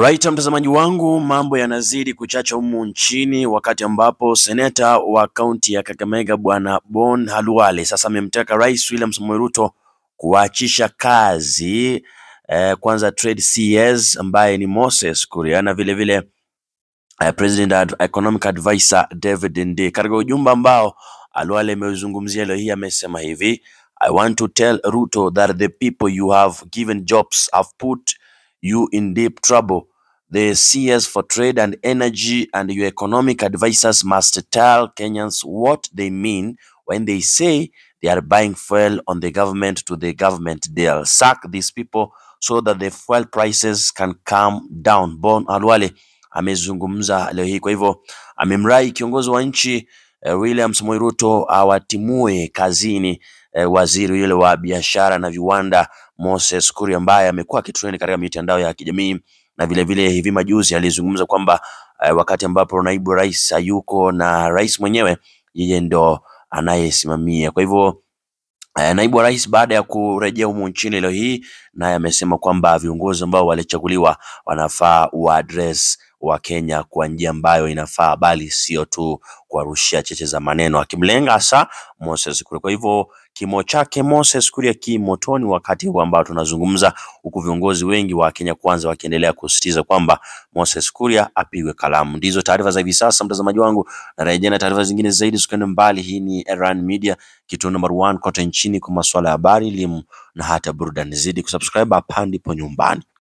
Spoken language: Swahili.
Right, mtazamaji wangu, mambo yanazidi kuchacha humu nchini, wakati ambapo seneta wa kaunti ya Kakamega bwana Bon Halwale sasa amemtaka Rais William Samoei Ruto kuachisha kazi eh, kwanza trade CS ambaye ni Moses Kuria na vile vile eh, President Ad Economic Advisor David Ndii. Katika ujumbe ambao Halwale ameuzungumzia leo hii amesema hivi I want to tell Ruto that the people you have given jobs have put you in deep trouble. The CS for Trade and Energy and your economic advisors must tell Kenyans what they mean when they say they are buying fuel on the government to the government deal. Sack these people so that the fuel prices can come down. Bon Alwale amezungumza leo hii, kwa hivyo amemrai kiongozi wa nchi eh, William Samoei Ruto awatimue kazini eh, waziri yule wa biashara na viwanda Moses Kuria ambaye amekuwa akitrend katika mitandao ya kijamii na vile vile hivi majuzi alizungumza kwamba eh, wakati ambapo naibu rais hayuko na rais mwenyewe yeye ndo anayesimamia. Kwa hivyo eh, naibu wa rais baada ya kurejea humu nchini leo hii, naye amesema kwamba viongozi ambao walichaguliwa wanafaa waadres wa Kenya kwa njia ambayo inafaa, bali sio tu kuwarushia cheche za maneno, akimlenga hasa Moses Kuria. Kwa hivyo kimo chake Moses Kuria ki motoni wakati huu ambao tunazungumza, huku viongozi wengi wa Kenya Kwanza wakiendelea kusisitiza kwamba Moses Kuria apigwe kalamu. Ndizo taarifa za hivi sasa, mtazamaji wangu, na rejea na taarifa zingine zaidi, usikwende mbali. Hii ni Erhan Media, kituo number one kote nchini kwa masuala ya habari, elimu na hata burudani. Zidi kusubscribe hapa ndipo nyumbani.